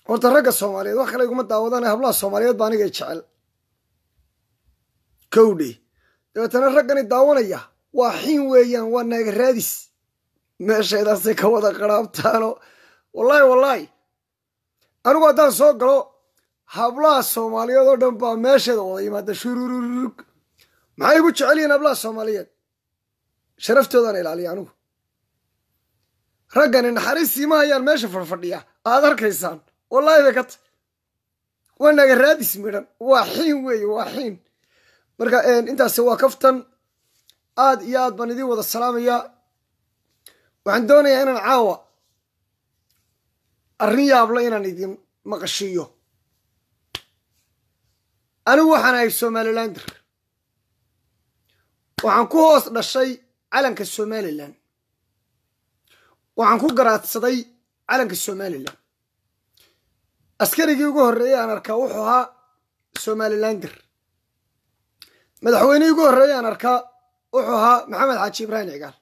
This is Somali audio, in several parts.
horta ragga soomaaliyeed wax kale iguma daawadana hablaha soomaaliyeed baa anigay jecel kowdhe dabeetana raggani daawanaya waa xiin weeyaan waa naaga raadis meeshaydaasay ka wada qaraabtaano wallaahi wallaahi anigu haddaan soo galo hablaha soomaaliyeed oo dhan baa meesheeda wada yimaada shurururug maxay igu jecel yihiin hablaha soomaaliyeed sharaftoodaana ilaaliya anigu raggani naxariistii ma hayaan meesha fadhfadhiya aad arkaysaan wallaahi bay ka tay waa naga raadis midhan waa xiin weeye waa xiin marka intaasi waa kaftan aad iyo aad baan idiin wada salaamayaa waxaan doonayaa inaan caawa arrin yaabla inaan idin maqashiiyo anigu waxaan ahay somalilander waxaan ku hoos dhashay calanka somalilan waxaan ku garaadsaday calanka somalilan askarigii ugu horreeyey aan arkaa wuxuu ahaa somalilander madaxweynihii ugu horreeyey aan arkaa wuxuu ahaa maxamed xaaji ibraahim cigaal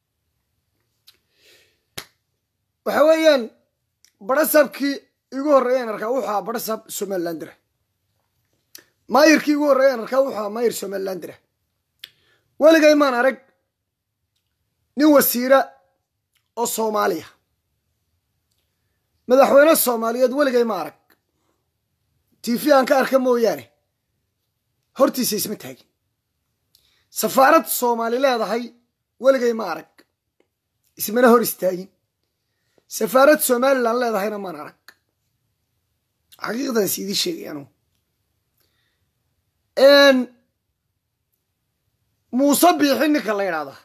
waxa weeyaan barasabkii igu horreeyey aan arkaa wuxuu ahaa barasab somalilander maayirkii ugu horreeyey aan arkaa wuxuu ahaa maayir somalilander weligay maan arag nin wasiira oo soomaaliya madaxweyne soomaaliyeed weligay ma arag tifi aan ka arka mooyaane hortiisa isma taagin safaarad soomaali leedahay weligay ma arag ismana hor istaagin safaarad somalilan leedahayna maan arag xaqiiqdan is idii sheegay anugu muuse biixi ninka la yidhaahdaa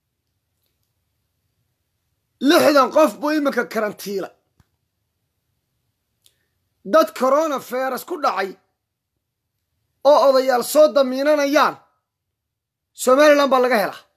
lixdan qof buu iminka karantiila dad corona feras ku dhacay oo odayaal soo damiinanayaan somalilan baa laga helaa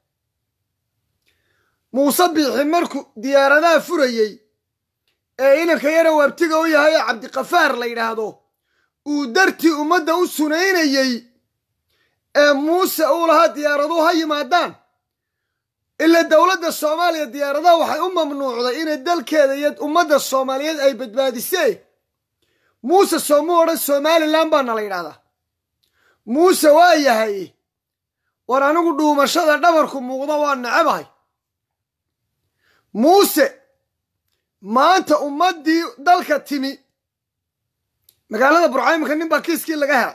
muuse biixi markuu diyaaradaha furayey ee inanka yara waabtiga u yahay ee cabdikafaar la yidhaahdo uu dartii ummadda u sunaynayey ee muuse uu lahaa diyaaraduhu ha yimaadaan ila dowladda soomaaliya diyaaradaha waxay u mamnuucday inay dalkeeda iyo ummadda soomaaliyeed ay badbaadisee muuse soomu odhan somalilan baana la yidhahdaa muuse waa yahay war anigu dhuumashada dhabarku muuqda waa necabahay muuse maanta ummaddii dalka timi magaalada burcaymanka nin baa kiiskii laga helay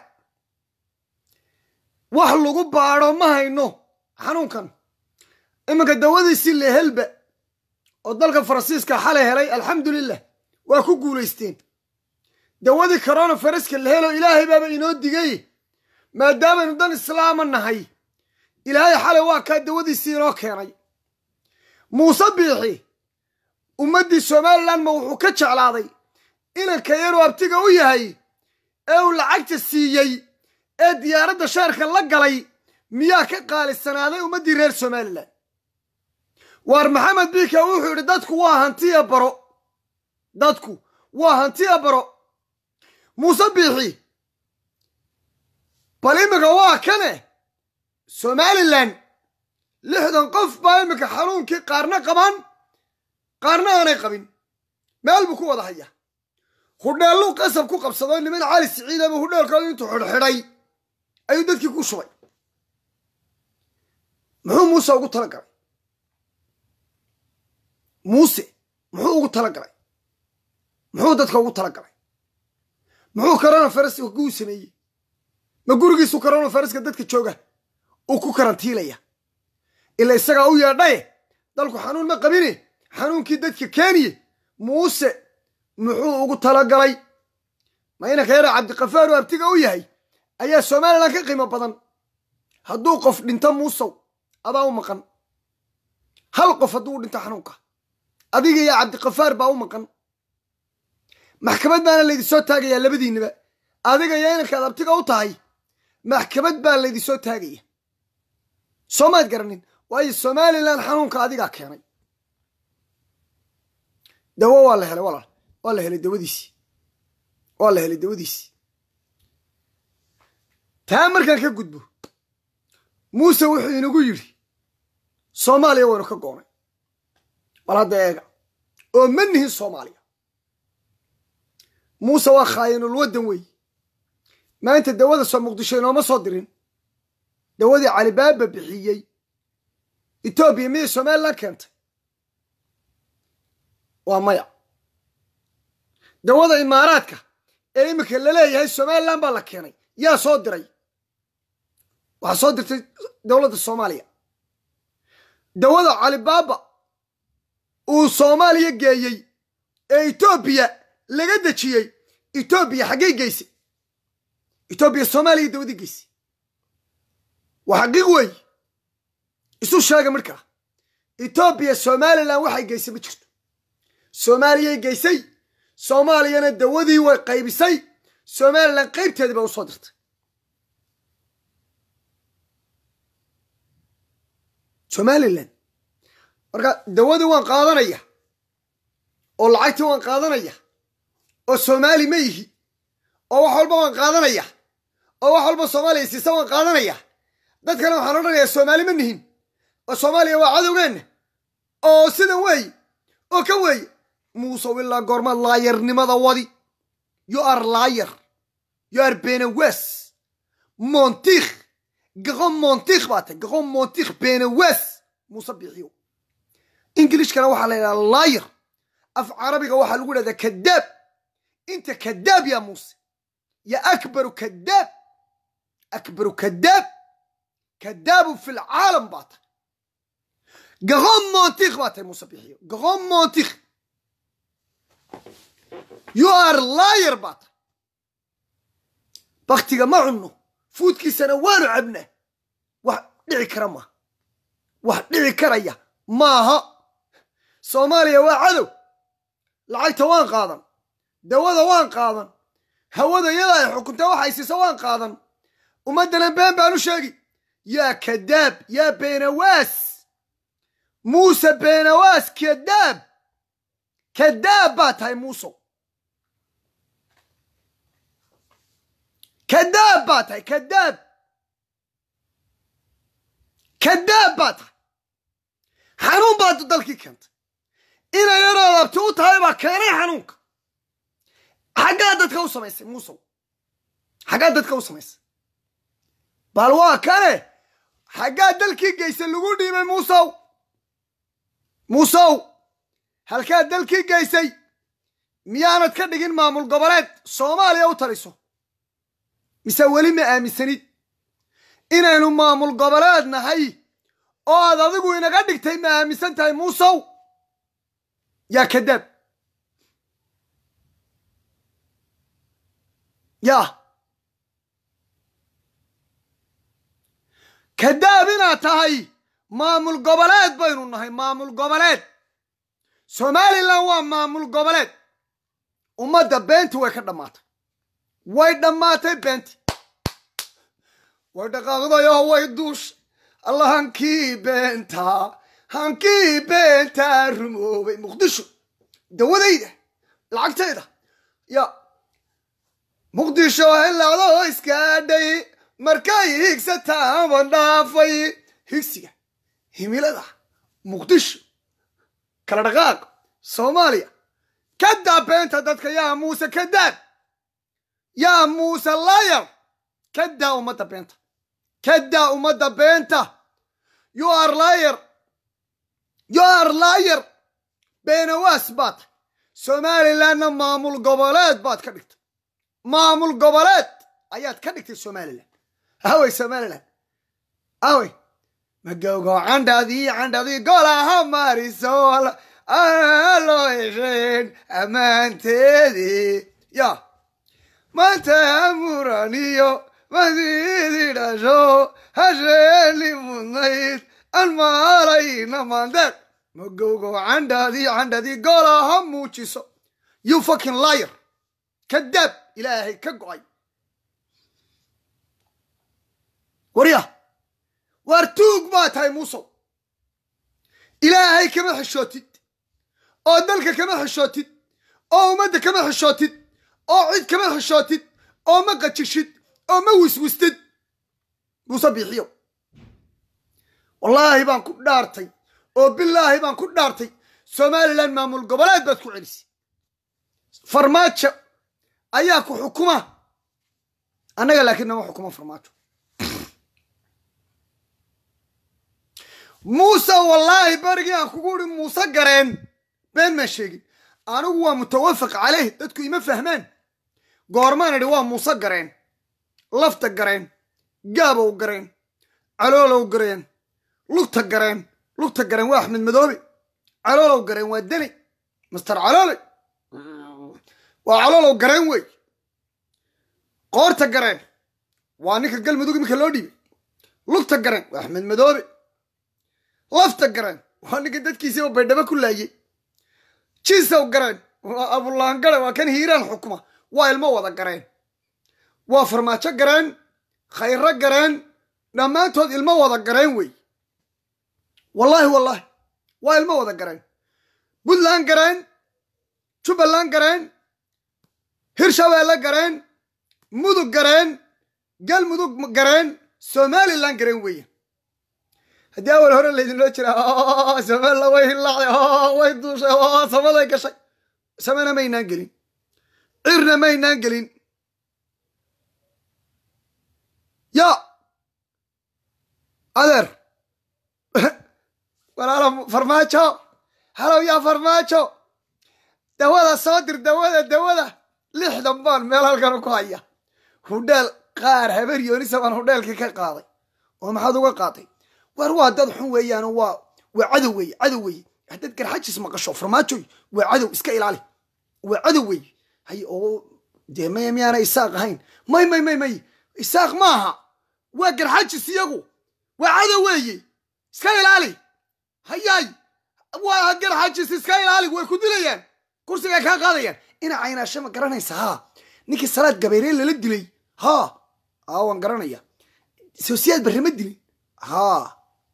wax lagu baadho ma hayno xanuunkan iminka dawadiisii lehelba oo dalka faransiiska xalay helay alxamdulilah waa ku guulaysteen dawadii corona faraska la helo ilaahay baaba inoo digay maadaamaynu dan islaama nahay ilaahay xalay waa kaa dawadiisii inoo keenay muuse biixi ummaddii somalilan ma wuxuu ka jeclaaday inanka yaruu abtiga u yahay ee uu lacagta siiyey ee diyaaradda sheerka la galay miyaa ka qaalisanaaday ummaddii reer somalilan waar maxamed biika wuxuu yidhi dadku waa hantiya baro dadku waa hantiya baro muuse biixi bal iminka waa kane somalilan lixdan qof baa iminka xanuunkii qaarna qabaan qaarna aanay qabin meel buu ku wada haya hudheelluu qasab ku qabsado niman cali siciidaba hudheelkooda intuu xidhxidhay ayuu dadkii ku shubay muxuu muuse ugu tala galay muuse muxuu ugu tala galay muxuu dadka ugu tala galay muxuu corona faras kuu sameeyey ma gurigiisu corona faraska dadka jooga uu ku karantiilaya ila isagaa u yeedhaye dalku xanuun ma qabine xanuunkii dadka keeniye muuse muxuu ugu talagalay ma inanka yara cabdikafaar oo abtiga u yahay ayaa somalilan ka qiimo badan hadduu qof dhinto muusow adaa u maqan hal qof hadduu dhinto xanuunka adiga iyo cabdikafaar baa u maqan maxkamad baana laydinsoo taagayaa labadiinaba adiga iyo inankaad abtiga u tahay maxkamad baa laydinsoo taagaya soo maad garanin waayo somalilan xanuunka adigaa keenay dawo waa la helay walaal waa la helay dawadiisii waa la helay dawadiisii taa markaan ka gudbo muuse wuxuu inagu yidhi soomaaliya waynu ka goonay bal hadda eega oo ma nihin soomaaliya muuse waa khaayinul waddan weeye maanta dawada soo muqdisho inooma soo dirin dawadii calibaaba bixiyey etoobiya miyay somalilan keentay waa maya dawada imaaraadka ee iminka laleeyahay somalilan baa la keenay yaa soo diray waxaa soo dirtay dowladda soomaaliya dawada calibaaba uu soomaaliya geeyey ee etoobiya laga dejiyey etoobiya xaggay geysay etoobiya soomaaliya dawadii geysay waa xaqiiq weey isu sheega markaa etoobiya somalilan waxay geysay ma jirto soomaaliyay geysay soomaaliyana dawadii way qaybisay somalilan qaybteedii baa u soo dirtay somalilan marka dawadii waan qaadanaya oo lacagtii waan qaadanaya oo soomaali ma yihi oo wax walba waan qaadanaya oo wax walba soomaaliya siisa waan qaadanaya dadkana waxaan odhanayaa soomaali ma nihin oo soomaaliya waa cadowgeenna oo sidan weeye oo kan weeye muuse ilaa goormaad laayarnimada wadi you are liar you are benawes montikh gaqon montikh baa tay gaqon montikh benawes muuse bixiyo ingilishkana waxaa la yidhaha liar af carabiga waxaa lagu dhahdaa kadaab inta kadaab yaa muuse ya akbaru kadaab akbaru kadaab kadaabu fi lcaalam baa tay gaqon montikh baa tay muuse bixiyo gaqon montikh you are liar baa tay baktiga ma cunno fuudkiisana waanu cabnaa wax dhici kara maaha wax dhici karaya maaha soomaaliya waa cadow lacagta waan qaadan dawada waan qaadan hawada iyada ay xukunta waxay siisa waan qaadan ummaddana been baan u sheegi yaa kadaab yaa beenawaas muuse beenawaas kadaab kadaab baa tahay muusow kadaab baa tahay kadaab kadaab baa tahay xanuun baad dalkii keentay inay yaroo labti u tahay baa keenay xanuunka xaggaa dadka u samaysay muusow xaggaa dadka u samaysay bal waa kane xaggaa dalkii geysay lagu dhiibay muusow muusow halkaa dalkii geysay miyaanad ka dhigin maamul goboleed soomaaliya u taliso mise weli ma aaminsanid inaynu maamul goboleed nahay oo aad adigu inaga dhigtay ma aaminsan tahay muusow yaa kadaab yaa kadaab inaad tahay maamul goboleed baynu nahay maamul goboleed somalilan waa maamul goboleed ummadda beentii way ka dhammaatay way dhammaatay beentii way dhaqaaqdayoo way duushay alla hankii beentaa hankii beentaa rumoobay muqdisho dawadayda lacagtayda ya muqdisho helacdoo iskaadhay markay higsataanban dhaafay higsiga himilada muqdisho kala dhaqaaq soomaaliya kadaa beenta dadka yaa muuse kadaab yaa muuse layar kadaa ummadda beenta kadaa ummadda beenta you are liar you are liar beenawaas baad tahay somalilandna maamul goboleed baad ka dhigtay maamul goboleed ayaad ka dhigtay somaliland awey somaliland awey magowgo candhadii candhadii golaha mariso loo hesheen ammaanteedii ya maanta amuraniyo madiidi dhasho hasheeni mudnayd an maalayna mandeeq magowgo candhadii candhadii golaha muujiso you fucking liar kadaab ilaahay ka go'ay warya waar tuug baa tahay muusow ilaahay kama xishootid oo dalka kama xishootid oo ummadda kama xishootid oo cid kama xishootid oo ma qajishid oo ma wiswistid muuse biixiyo wallaahi baan ku dhaartay oo bilaahi baan ku dhaartay somalilan maamul goboleed baad ku celisay farmaajo ayaa ku xukuma annaga laakiin nama xukuma farmaajo muuse wallaahi berigii aan kugu uri muuse gareen been maan sheegin anigu waa mutawafaq caleyh dadku ima fahmaan goormaan idhi waa muuse gareen lafta gareen gaabow gareen caloolow gareen lugta gareen lugta gareen waa axmed madoobe caloolow gareen waa deni master caloole waa caloolow gareen wey qoorta gareen waa ninka galmudug iminka loo dhiibay lugta gareen waa axmed madoobe lafta gareen waa ninka dadkiisiiba baydhabo ku laayey jiisow gareen waa abulaangare waa kan hiiraan xukuma waa ilmo wada gareen waa farmaajo gareen khayro gareen dhammaantood ilmo wada gareen wey wallaahi wallaahi waa ilmo wada gareen puntland gareen jubbaland gareen hirshabeelle gareen mudug gareen galmudug gareen somalilan gareen weeye haddii awal hore laydinloo jira somalilan way hilaacday way duushay samaday gashay samena maynaan gelin cirna maynaan gelin ya adeer walaalo farmaajo halow yaa farmaajo dawada soo dir dawada dawada lixdan baan meel halkan ku haya hudheel qaar haber yoonisa baan hudheelkii ka qaaday oo maxaad uga qaaday war waa dad xun weeyaano waa waa cadow weeye cadow weeye haddaad garxajis maqasho farmaajoy waa cadow iska ilaali waa cadow weeye hay oo dee may miyaana isaaq ahayn may may may may isaaq maaha waa garxajis iyagu waa cadow weeye iska ilaali hayaay waa garxajis iska ilaali way ku dilayaan kursigaa kaa qaadayaan ina caynaashe ma garanaysa haa ninkii salaad gabeyree lala dilay haa aa waan garanaya soosiyaad barre ma dilin haa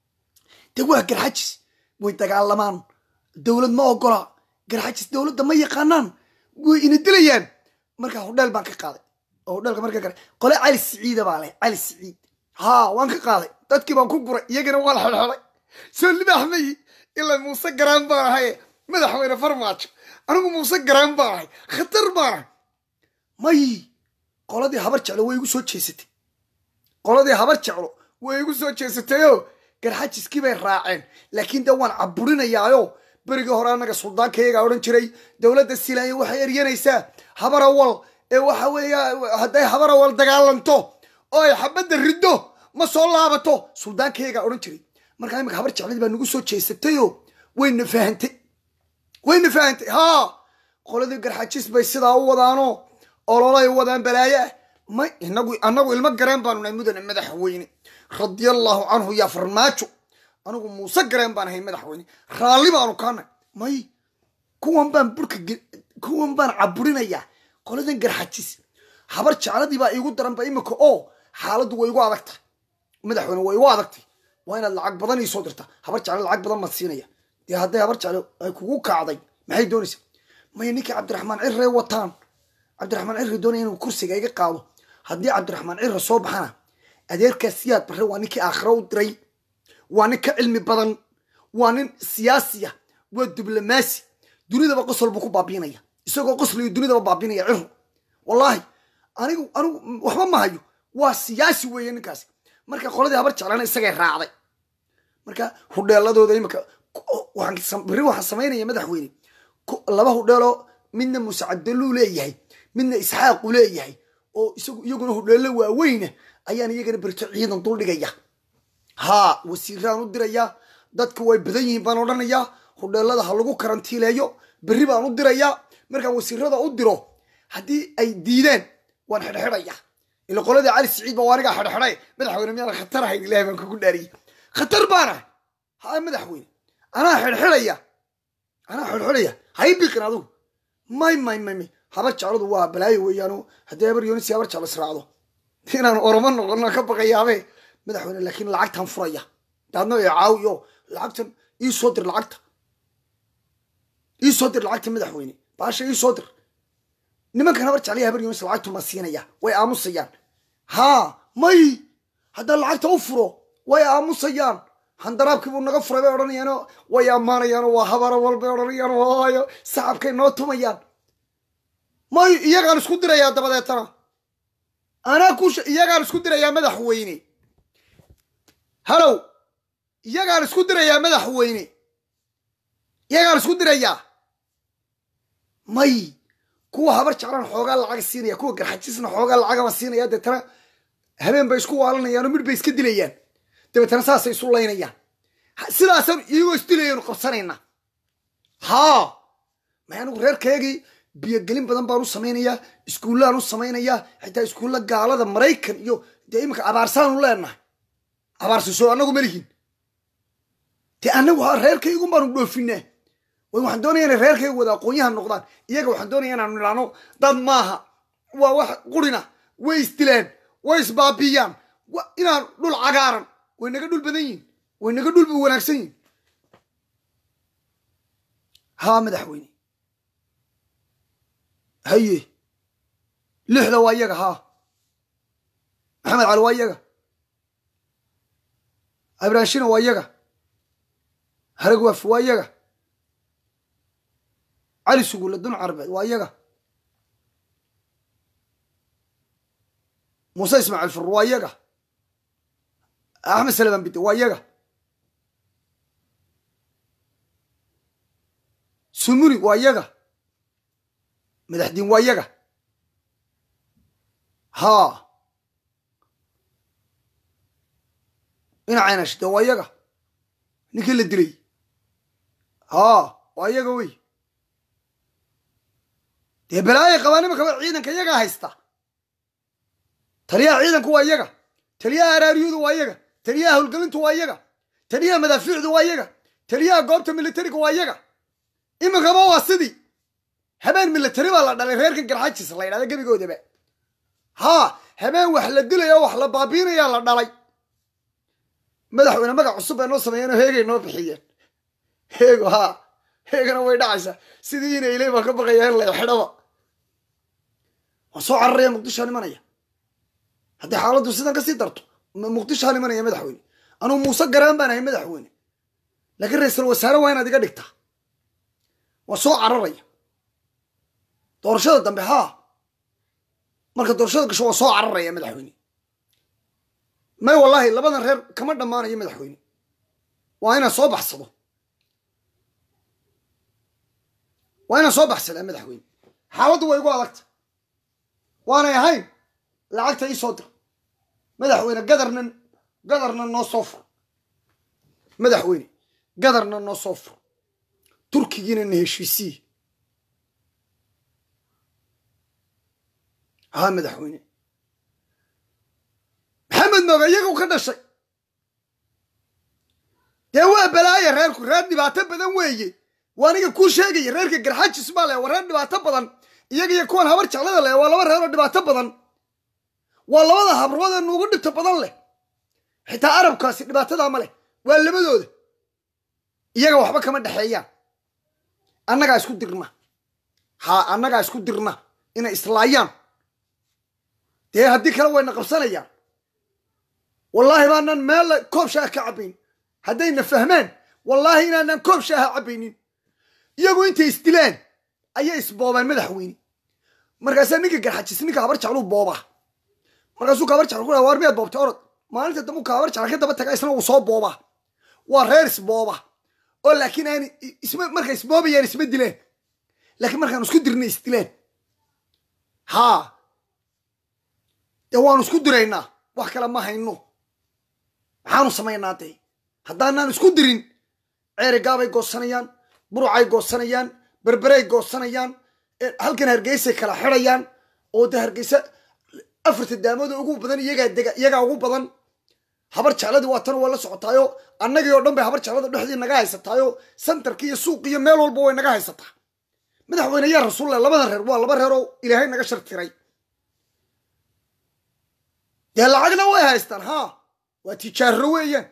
de waa garxajis way dagaalamaan dowlad ma ogola garxajis dowladda ma yaqaanaan way ina dilayaan markaa hudheel baan ka qaaday oo hudheelka marka kale qole cali siciida baa leh cali siciid haa waan ka qaaday dadkii baan ku guray iyagana waa la xelxelay soo libaax mayi ilaa muuse garaan baan ahaye madaxweyne farmaajo anigu muuse garaan baan ahay khatar baan ahay may qoladii habar jeclo way igu soo jeesatay qoladii habar jeclo way igu soo jeesatayoo garxajiskii bay raaceen laakiin de waan caburinayaayo berigii hore annaga suldaankayagaa odhan jiray dowladda silaanya waxay eryanaysaa habarawal ee waxa weeya hadday habarawal dagaalanto oo ay xabadda riddo ma soo laabato suldaankayagaa odhan jiray markaa imika habar jecladii baa nagu soo jeesatayoo wayna fahantay wayna fahantay haa qoladii garxajis bay sidaa u wadaanoo ololay wadaan balaayo ah may inagu annagu ilmo gareen baanu nahay mudane madaxweyne radiallahu canhu yaa farmaajo anigu muuse gareen baan ahay madaxweyne raalli baanu kaanay may kuwan baan burka kuwan baan caburinayaa qoladan garxajis habar jecladii baa iigu daranba imika oo xaaladdu way igu adagtay madaxweyne way igu adagtay waa inaad lacag badan iisoo dirta habar jeclo lacag badan maad siinaya dee hadday habar jeclo ay kugu kacday maxay doonaysaa maya ninkii cabdiraxmaan cirre wataan cabdiraxmaan cirre doonaya inuu kursiga iga qaado haddii cabdiraxmaan cirre soo baxana adeerkaas siyaad barre waa ninkii aakhiro u diray waa nin ka cilmi badan waa nin siyaasiya waa diblomaasi dunidaba qosol buu ku baabiinaya isagoo qoslayo dunidaba baabinaya cirro wallaahi anigu anigu waxba ma hayo waa siyaasi weeye ninkaasi marka qoladii habar jeclana isagay raacday marka hudheeladooda imika berri waxaan samaynaya madaxweyne laba hudheeloo midna muuse cabdalluu leeyahay midna isxaaqu leeyahay oo isagu iyaguna hudheello waaweyna ayaan iyagana berito ciidan duldhigaya haa wasiiraan u dirayaa dadka way badan yihiin baan odhanayaa hudheelada ha lagu karantiileeyo berri baan u dirayaa markaan wasiirada u diro haddii ay diideen waan xidhxidhaya ila qoladii cali siciid ba anigaa xidhxidhay madaxweyne miyaan khatar ahayn ilahay baan kugu dhaariyey khatar baan ahay haa madaxweyne anaa xidhxidhaya anaa xidhxidhaya hay biqin adugu may may may may habar jecladu waa balaayo weeyaano haddii habar yoonisi habar jeclo israacdo inaan oromo noqono ka baqayaabe madaxweyne laakiin lacagtaan furaya daadno ee caawiyo lacagtan ii soo dir lacagta ii soo dir lacagta madaxweyne baasha ii soo dir nimankan habar jeclaya habar yonis lacagtu ma siinaya way aamusayaan haa may haddaa lacagta u furo way aamusayaan handaraabkii buu naga furay bay odhanayaano way ammaanayaano waa habara walbay odhanayaan waayo sacabkay noo tumayaan may iyagaan isku dirayaa dabadeetana anaa ku iyagaan isku dirayaa madaxweyne halow iyagaan isku dirayaa madaxweyne iyagaan isku dirayaa may kuwa habar jeclaan xoogaa lacaga siinaya kuwa garxajisna xoogaa lacagaba siinaya deetana habeen bay isku waalanayaan oo midh bay iska dilayaan dabeetana saasay isu laynayaan sidaasaan iyagoo isdilayanu qabsanayna haa may anigu reerkaygii biyogelin badan baan u samaynayaa iskuullaan u samaynayaa xitaa iskuulla gaalada maraykan iyo dee iminka abaarsaanu leenahay abaarsiso annagu malihin dee annagu reerkaygun baanu dhoofinaa way waxaan doonaya inay reerkayga wada aqoonyahan noqdaan iyaga waxaan doonaya inaanu nidhaano dad maaha waa wax qurina way isdilaan way isbaabiyaan inaan dhul cagaaran way naga dhul badan yihin way naga dhul wanaagsan yihin haa madaxweyne haye lixda waa iyaga haa maxamed cali waa iyaga abraanshina waa iyaga haragwaaf waa iyaga cali sugulle dun carbeed waa iyaga muuse ismaaciil fur waa iyaga axmed salaman bide waa iyaga sumuri waa iyaga madaxdiin waa iyaga haa dhinacayna shide waa iyaga ninkii la dilay haa waa iyaga wey dee balaayay qabaan imankaba ciidanka iyagaa haysta taliyaha ciidanku waa iyaga taliyaha araariyadu waa iyaga taliyaha howlgelintu waa iyaga taliyaha madaafiicdu waa iyaga taliyaha goobta militariga waa iyaga iminkaba waa sidii habeen militari baa la dhalay reerkan garxajis la ydhahda gebigoodaba haa habeen wax la dilaya o wax la baabiinayaa la dhalay madaxweyne magac cusub bay noo sameeyeen oo heegay noo bixiyeen heego haa heegana way dhacaysaa sidii ina ilay baan ka baqaya in la xidhaba waan soo cararaya muqdishoa imanaya haddii xaaladdu sidan kasii darto muqdishoa imanaya madaxweyne anugu muuse garaan baan ahay madaxweyne laakiin ra-iisul wasaare waa inaad iga dhigtaa waan soo cararaya doorashada dambe haa marka doorashada gasho waan soo cararaya madaxweyne may wallaahi labadan reer kama dhammaanayo madaxweyne waa inaan soo baxsado waa inaan soo baxsadaa madaxweyne xaaladdu way igu adagta waanay ahayn lacagta ii soo dir madaxweyne gadarna gadarna noo soo fur madaxweyne gadarna noo soo fur turkigiina na heshiisiye haa madaxweyne maxamed mooga iyagu ka dhashay dee waa balaaya reerku reer dhibaato badan weeye waa aniga kuu sheegaya reerka garxajis baa leh waa reer dhibaato badan iyaga iyo kuwan habar jeclada leh waa laba reer oo dhibaato badan waa labada habrood ee nuugu dhibto badan leh xitaa arabkaasi dhibaatadaa ma leh waa labadooda iyaga waxba kama dhexeeyaan annagaa isku dirna haa annagaa isku dirna inay islaayaan dee haddii kale wayna qabsanayaan wallaahi baanaan meel koob shaaha ka cabbayn haddayna fahmaan wallaahi inaanaan koob shaaha cabbaynin iyagu intay isdilaan ayay isboobaan madaxweyne markaasaa ninka garxajis ninka habar jecluu boobaa markaasuu ka habar jecl ku waar miyaad boobtay orod maalinta dambu ka habar jecla ka daba taga isna uu soo boobaa waa reer isbooba oo laakiin aan isma markay isboobayaan isma dilaan laakiin markaan isku dirna isdilaan haa dee waanu isku diraynaa wax kale ma hayno maxaanu samaynaa dee haddaanaan isku dirin ceerigaabay goosanayaan burucay goosanayaan berberay goosanayaan halkan hargeysay kala xidayaan oo de hargeysa afarta daamooda ugu badan iyagaa dega iyagaa ugu badan habar jecladii waa tan waa la socotaayo annagii oo dhan bay habar jeclada dhexdii naga haysataayo santarki iyo suuq iyo meel walba way naga haysataa madaxweyne yaa rasuulle labada reer waa laba reer oo ilaahay naga shartiray dee lacagna way haystaan haa waa tijaaro weeyaan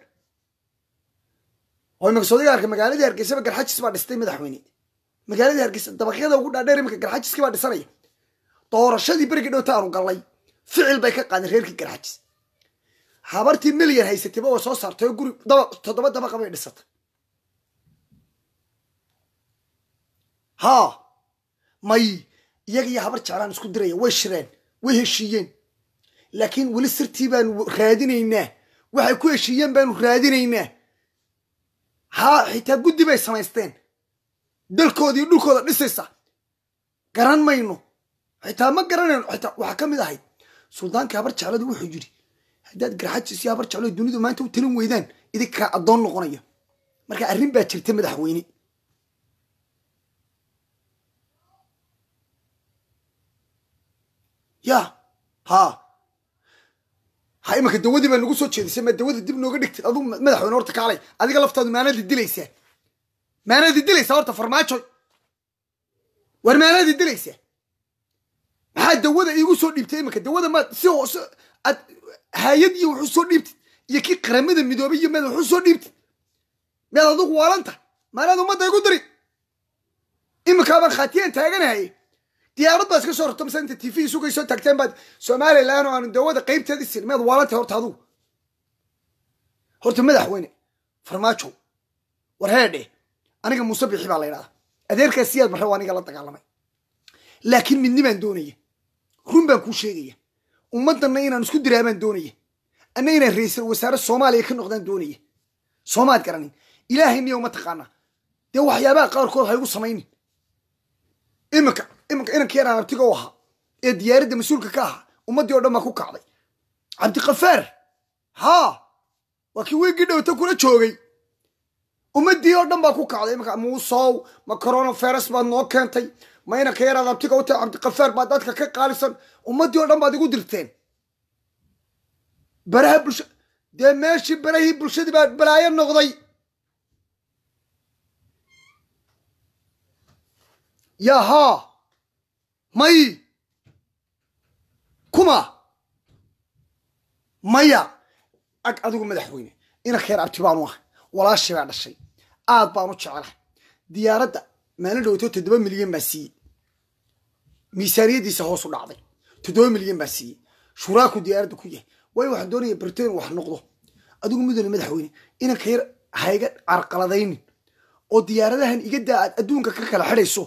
oo imaka soodiga arka magaaladii hargeysaba garxajis baa dhistay madaxweyne magaaladii hargeysa dabaqyada ugu dhaadheer iminka garxajiskii baa dhisanaya doorashadii berigii dhowta aanu gallay ficil bay ka qaadeen reerkii garxajis habartii milyan haysatayba way soo saartay oo guri daba toddoba dabaqa bay dhisatay haa may iyaga iyo habar jeclaan isku diraya way shireen way heshiiyeen laakiin weli sirtii baanu raadinaynaa waxay ku heshiiyeen baanu raadinaynaa haa xitaa guddi bay samaysteen dalkooda iyo dhulkooda dhisaysa garan mayno xitaa ma garanayno xitaa waxaa ka mid ahayd suldaanka habar jecladu wuxuu yidhi haddaad garxajis iyo habar jecladu dunidu maanta u talin weydaan idinkaa addoon noqonaya marka arrin baa jirta madaxweyne ya ha ha imanka dawadii baa nagu soo jeedisay ma dawada dib nooga dhigtid aduu madaxweyne horta kaalay adiga laftaadu maanaadi dilaysaa maanaadi dilaysaa horta farmaajo war maanaadi dilaysaa maxaa dawada iigu soo dhiibtay imanka dawada maad si hoose aad hay-ad iyo wuxuu soo dhiibtid iyo kii qaramada midoobay iyo mad wuxuu soo dhiibtid miyaad adugu waalanta maanaad ummadda igu diri iminkaabaan khaatiyaan taaganahay diyaarad baa iska soo rarto mase inta tv sugay soo taagteen baad somalilan oo aanu dawada qaybteedi sin miyaad waalantay horta adugu horta madaxweyne farmaajo war heedhe aniga muuse bixi baa la ydhahdaa adeerkaas siyaad marre waa aniga la dagaalamay laakiin midni baan doonaya run baan kuu sheegaya ummaddanna inaan isku diraa baan doonaya anna inaan ra-iisal wasaare soomaaliya ka noqdaan doonaya soomaad garanin ilaahay niya uma taqaanaa dee waxyaabaha qaarkood ha igu samaynin iminka iminka inanka yaraan abtiga u ahaa ee diyaaradda mas-uulka ka ahaa ummaddii o dhan baa ku kacday cabdikafaar haa waa kii wiigii dhowta kula joogay ummaddii oo dhan baa ku kacday iminka muusow ma coronavirus baad noo keentay ma inanka yaraad abtiga u tahay cabdikafaar baa dadka ka qaalisan ummaddii oo dhan baad igu dirteen baraha bulsha dee meeshii barahii bulshadii baa balaayo noqday yaa haa may kuma maya ag adigu madaxweyne inanka yar abti baanu ahay walaashii baa dhashay aad baanu jecelahay diyaaradda maalin dhowto toddoba milyan baa siiyey miisaaniyaddiisa hoos u dhacday toddoba milyan baa siiyey shuraaku diyaaradda ku yahay waayo waxaan doonaya britain wax noqdo adigu mudane madaxweyne inanka yar hayga carqaladaynin oo diyaaradahan iga daa aad adduunka ka kala xidhayso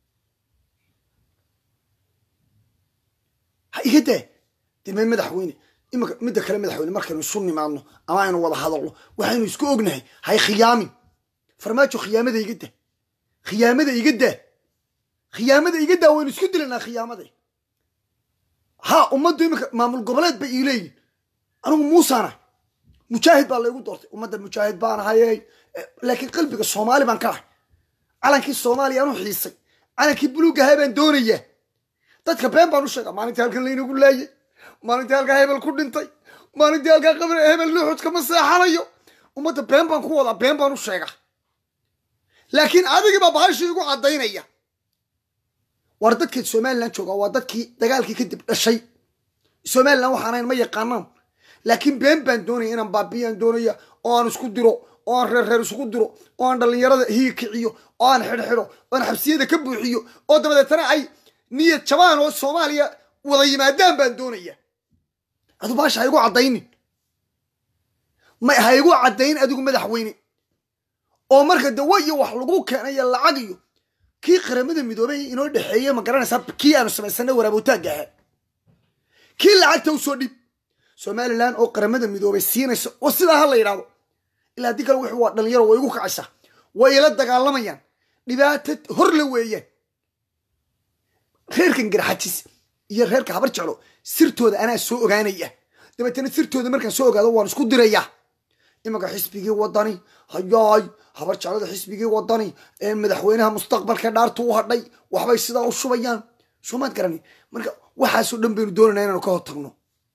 ha iga daa deme madaxweyne imanka midda kale madaxweyne markaynu isu nimaadno ama aynu wada hadalno waxaynu isku ognahay hay khiyaamin farmaajo khiyaamada iga daa khiyaamada iga daa khiyaamada iga daa waynu isku dilanaa khiyaamada ha ummaddu iminka maamul goboleed bay ii leeyihin anigu muusaana mujaahid baa laygu doortay ummadda mujaahid baan ahayey laakiin qalbiga soomaali baan ka ahay calankii soomaaliya anu xiisay calankii buluugahaa baan doonayaa dadka been baan u sheegaa maalintii halkan laynagu laayay maalintii halkaa hebel ku dhintay maalintii halkaa qabri hebel luxud kama seexanayo ummadda been baan ku wadaa been baan u sheegaa laakiin adigii baa bahashii igu caddaynaya war dadkeed somalilan jooga waa dadkii dagaalkii kadib dhashay somalilan waxaanayn ma yaqaanaan laakiin been baan doonaya inaan baabiyaan doonaya oo aan isku diro oo aan reer reer isugu diro oo aan dhallinyarada hiig kiciyo oo aan xidhxidho oo aan xabsiyada ka buuxiyo oo dabadeetana ay niyad jabaan oo soomaaliya wada yimaadaan baan doonaya adu baasha ha igu caddaynin ma ha igu caddayn adigu madaxweyne oo marka dawo iyo wax lagu keenayo lacag iyo kii qaramada midoobay inoo dhexeeye ma garanaysaa kii aanu samaysanay waraabowtaagga ahaa kii lacagta u soo dhib somalilan oo qaramada midoobay siinayso oo sidaa ha la yidhahdo ilaa haddii kale wuxuu waa dhalinyaro way igu kacaysaa way ila dagaalamayaan dhibaato hor la weeyaan reerkan garxajis iyo reerka habar jeclo sirtooda anaa soo ogaanaya dabeetana sirtooda markaan soo ogaado waan isku dirayaa imanka xisbigii wadani hayaay habar jeclada xisbigii wadani ee madaxweynaha mustaqbalka dhaartu u hadhay waxbay sidaa u shubayaan soomaad garani marka waxaasoo dhan baynu doonayna inaanu ka hor tagno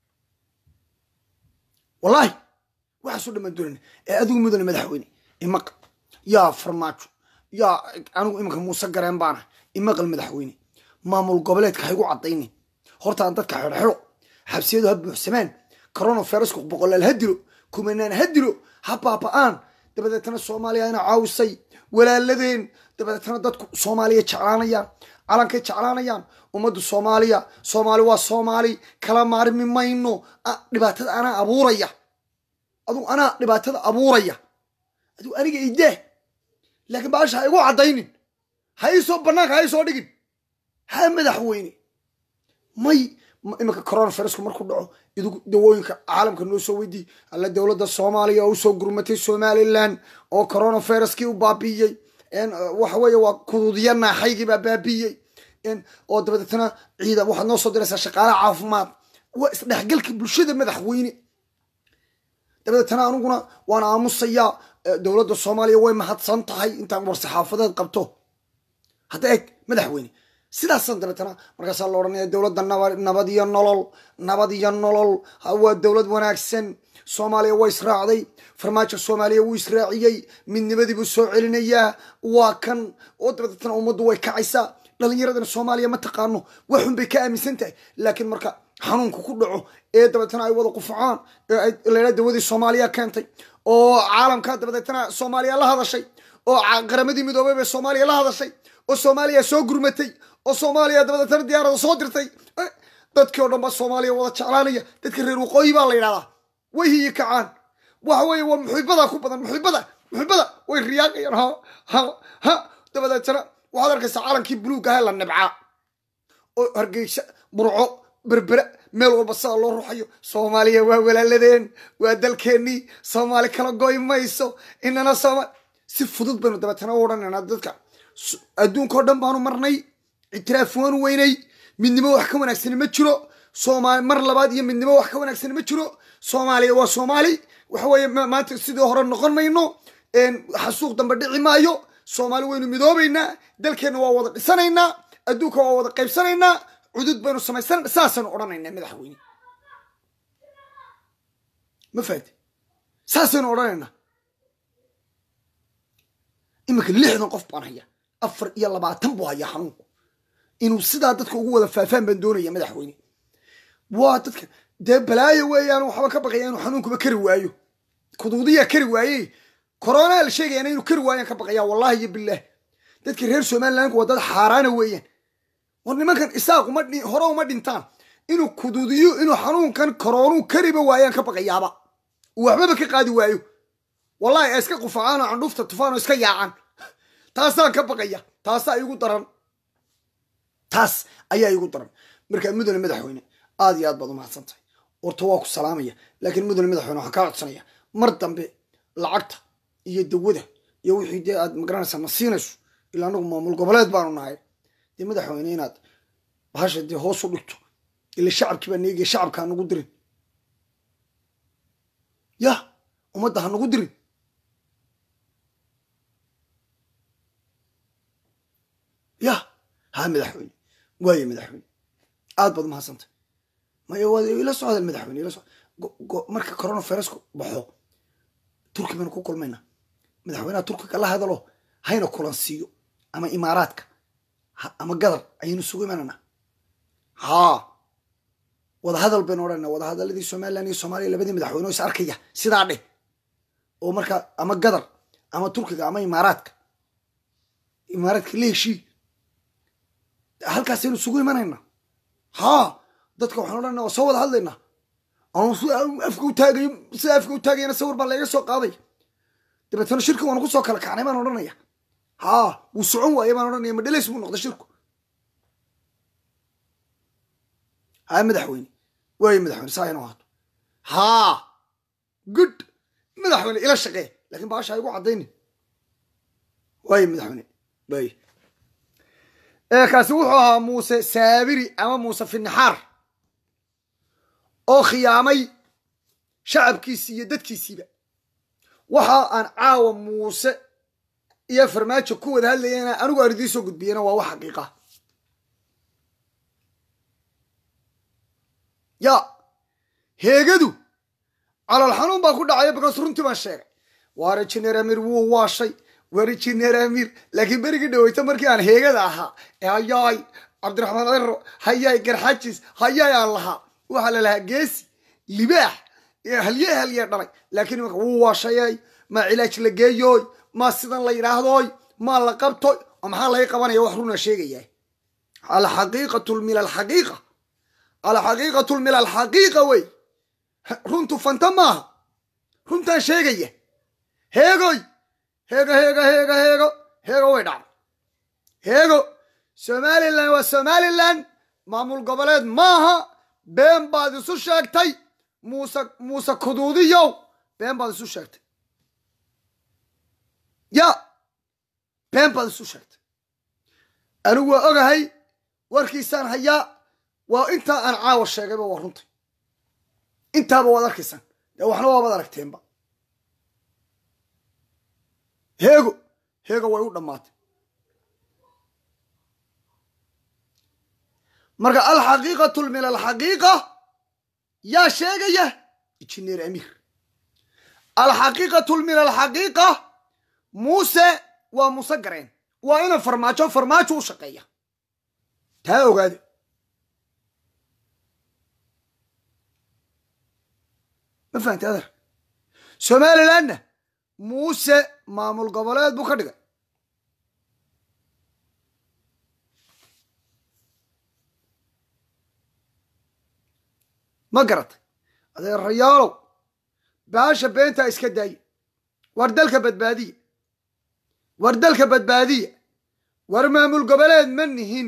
wallahi waxaasoo dhan baynu doonayna ee adigu mudane madaxweyne imaq yaa farmaajo yaa anigu imanka muuse gareen baana imaqal madaxweyne maamul goboleedka ha igu caddaynin hortaan dadka xidhxidho xabsiyadu ha buuxsamaan coronavirusku boqolaal ha dilo kumanaan ha dilo ha baaba-aan dabadeetana soomaaliya ina caawisay walaaladeen dabadeetana dadku soomaaliya jeclaanayaan calankay jeclaanayaan ummaddu soomaaliya soomaali waa soomaali kala maarmi mayno dhibaatada anaa abuuraya adugu anaa dhibaatada abuuraya adugu aniga idaah laakiin baasha ha igu caddaynin ha iisoo bannaanka ha iisoo dhigin ha madaxweyne may iminka coronavirusku markuu dhaco idigu dawooyinka caalamka noo soo weydiiy alla dowladda soomaaliya oo usoo gurmatay somalilan oo coronaviruskii u baabiiyey waxa weeye waa kuduudya naaxaygii baa baabiiyey oo dabadeetna ciida waxaad noo soo diraysaa shaqaalaha caafimaad waa isdhexgalka bulshada madaxweyne dabadeetna aniguna waan aamusayaa dowladda soomaaliya way mahadsan tahay intaan war-saxaafadeed qabto hadda eeg madaxweyne sidaasan dabeetana markaasaa la odhanaya dowladda nabad iyo nolol nabad iyo nolol waa dowlad wanaagsan soomaaliya waa israacday farmaajo soomaaliya wuu israaciyey midnimadii buu soo celinayaa waa kan oo dabadeetna ummaddu way kacaysaa dhalinyaradana soomaaliya ma taqaano waxun bay ka aaminsan tahay laakiin marka xanuunka ku dhaco ee dabeetana ay wada qufcaan ladha dawadii soomaaliya keentay oo caalamka dabadeetna soomaaliya la hadashay oo qaramadii midoobay bay soomaaliya la hadashay oo soomaaliya soo gurmatay oo soomaaliya dabadeetna diyaarada soo dirtay dadkii o dhan baa soomaaliya wada jeclaanaya dadka reer waqooyi baa la yidhahdaa way hiyi kacaan waxa weeye waa muxibada ku badan muxibada muxibada way riyaaqayaan ha ha ha dabadeetna waxaad arkaysaa calankii buluug ahaa la nibcaa oo hargeysa burco berbera meel walba sidaa loo ruxayo soomaaliya waa walaaladeen waa dalkeennii soomaali kala goy mayso inana sooma si fudud baynu dabeetana u odhanaynaa dadka adduunka oo dhan baanu marnay ictiraaf waanu weynay midnimo wax ka wanaagsani ma jiro soomaali mar labaad iyo midnimo wax ka wanaagsani ma jiro soomaaliya waa soomaali waxa weeye maanta sidii hore noqon mayno xasuuq dambe dhici maayo soomaali waynu midoobaynaa dalkeenna waa wada dhisanaynaa adduunka waa wada qaybsanaynaa cudud baynu samaysanayna saasaynu odhanaynaa madaxweyne ma fahamte saasaynu odhanaynaa iminka lixdan qof baan haya afar iyo labaatan buu hayaa xanuunku inuu sidaa dadka ugu wada faafaan baan doonaya madaxweyne waa dadka dee balaayo weeyaan waxba ka baqaya inuu xanuunkuba kari waayo kuduudiyaa kari waaye koronaa la sheegayana inuu kari waayaan ka baqaya wallahi iyo bilaah dadka reer somalilandku waa dad xaaraana weeyaan war nimankan isaaq uma hore uma dhintaan inuu kuduudiyo inuu xanuunkan koroonuu kariba waayaan ka baqayaaba waxbaba ka qaadi waayo wallahi ay iska qufacaanoo candhuufta tufaanoo iska yaacaan taasaan ka baqaya taasaa igu daran taas ayaa igu daran markaa mudane madaxweyne aad iyo aad baad umahadsan tahay horta waa ku salaamaya laakiin mudane madaxweyne waxaan kaa codsanaya mar dambe lacagta iyo dawada iyo wixii dee aad magaranaysaa ma siinayso ilaa anagu maamul goboleed baanu nahay dee madaxweyne inaad bahasha dee hoos u dhigto ila shacabkii baa neegaya shacabka ha nagu dirin yah ummadda ha nagu dirin yah ha madaxweyne waaye madaxweyne aad baad umahadsantay maya waad ila socdeen madaxweyne ila socd marka coronavirusku baxo turki baynu ku kulmayna madaxweynaha turkiga la hadalo hayna kulansiiyo ama imaaraadka ama gadar ayaynu sugu imananaa haa wadahadal baynu odhanaa wadahadaladii somalilan iyo soomaaliya labadii madaxweyne oo is arkaya sidaa dheh oo markaa ama gadar ama turkiga ama imaaraadka imaaraadka la heshii halkaasaynu isugu imanaynaa haa dadka waxaan odhanaa waa soo wada hadlaynaa afka utaagayo sida afka u taagayana sawir baa layga soo qaaday dabeetana shirki waanu ku soo kala kacnay baan odhanaya haa wuu socon waaye baan odhanaya madhelays buu noqday shirku haa madaxweyne waaye madaxweyne saa inoo haato haa good madaxweyne ila shaqee lakin baasha igu caddayni waaye madaxweyne waaye kaasi wuxuu ahaa muuse saabiri ama muuse finnaxaar oo khiyaamay shacabkiisii iyo dadkiisiiba waxa aan caawa muuse iyo farmaajo ku wada hadlayana anigu aan idiin soo gudbiyena waa wax xaqiiqa ya heegadu calal xanuun baa ku dhacaya bakaas runtii baan sheegay waare jineer amir wuu waashay waare jineer amir laakiin berigii dhaweyta markii aan heegada ahaa hayaay cabdiraxmaan cero hayaay garxajis hayaay aan lahaa waxaa la lahaa geesi libaax halye halye dhalay laakiin imanka wuu waashayay maa cilaaj la geeyooy maa sidan la yidhaahdooy maa la qabtoy oo maxaa laga qabanaya wax runa sheegaya alxaqiiqatu min alxaqiiqa alxaqiiqatu min alxaqiiqa wey runtu fanta maaha runtaan sheegaya heegoy heego heego heego heego heego way dhacday heego somalilan waa somalilan maamul goboleed maaha been baad isu sheegtay muuse muuse kuduudiyow been baad isu sheegtay ya been baad isu sheegtay anigu waa ogahay warkiisaan hayaa waa intaa aan caawa sheegayba waa runtay intaaba waad arkaysaan dee waxna waabaad aragteenba heego heego way u dhammaatay marka alxaqiiqatu min alxaqiiqa yaa sheegaya injineer amiir alxaqiiqatu min alxaqiiqa muuse waa muuse gareen waa ina farmaajo farmaajo u shaqeeya taa ogaada ma fahamti adeer somalilandna muuse maamul goboleed buu ka dhigay ma garatay adeerayaalow baasha beentaa iska daaya war dalka badbaadiya war dalka badbaadiya war maamul goboleed ma nihin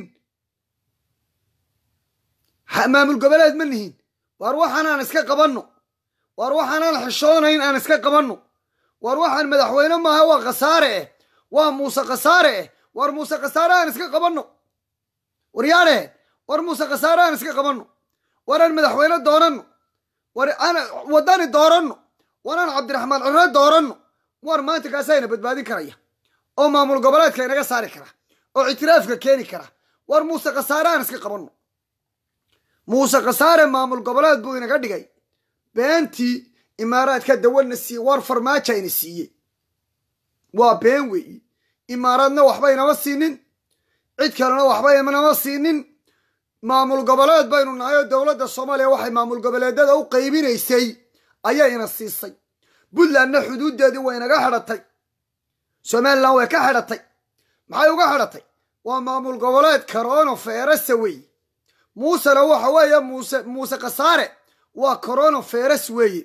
maamul goboleed ma nihin war waxaan aan iska qabanno war waxaan aan xishoonayn aan iska qabanno war waxaan madaxweyne maaha waa khasaare eh waa muuse khasaare eh war muuse khasaare aan iska qabanno war yaadhe war muuse khasaare aan iska qabanno war aan madaxweyne dooranno war aan waddani dooranno war aan cabdiraxmaan cirre dooranno war maanta kaasayna badbaadin karaya oo maamul goboleedka inaga saari kara oo ictiraafka keeni kara war muuse khasaare aan iska qabanno muuse khasaare maamul goboleed buu inaga dhigay beentii imaaraadka dawana siiye war farmaaja ina siiyey waa been weeyi imaaraadna waxba inama siinin cid kalena waxba inama siinin maamul goboleed baynu nahay oo dowladda soomaaliya waxay maamul goboleedyada u qaybinaysay ayaa ina siisay puntlandna xuduuddeedii way inaga xidhatay somalilan way ka xidhatay maxay uga xidhatay waa maamul goboleed corono ferasa weeye muusena waxa weeye muuse muuse khasaare waa corono feras weeye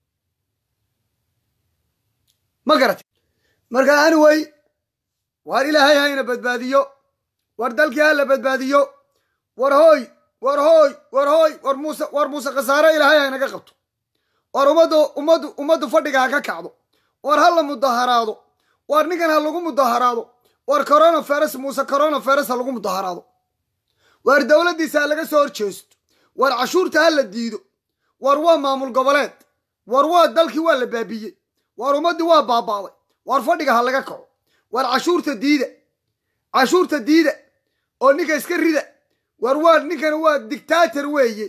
ma garatay marka anyway waar ilaahay hayna badbaadiyo war dalkii ha la badbaadiyo war hooy war hooy war hooy war muuse war muuse khasaare ilaahay haynaga qabto war ummaddu ummaddu ummaddu fadhiga ha ka kacdo war ha la mudaharaado war ninkan ha lagu mudaharaado war corona feras muuse corona feras ha lagu mudaharaado war dowladdiisa ha laga soo horjeesto war cashuurta ha la diido war waa maamul goboleed war waa dalkii waa la baabiyey war ummaddii waa baabaaday war fadhiga ha laga kaco war cashuurta diida cashuurta diida oo ninka iska rida war waa ninkana waa dictator weeye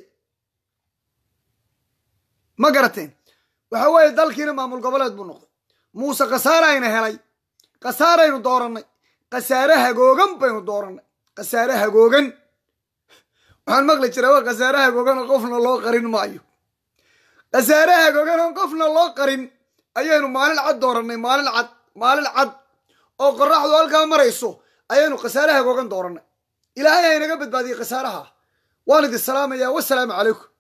ma garateen waxa weeye dalkiina maamul goboleed buu noqday muuse khasaare ayna helay khasaaraynu doorannay khasaare hagoogan baynu doorannay khasaare hagoogan waxaan maqli jiraa waa khasaare hagoogan oo qofna loo qarin maayo khasaare hagoogan oo qofna loo qarin ayaynu maalin cad doorannay maalin cad maalin cad oo qoraxdu halkaa marayso ayaynu khasaare hagoogan doorannay ilaahay haynaga badbaadiyey khasaaraha waan idin salaamayaa wasalaamu calaykum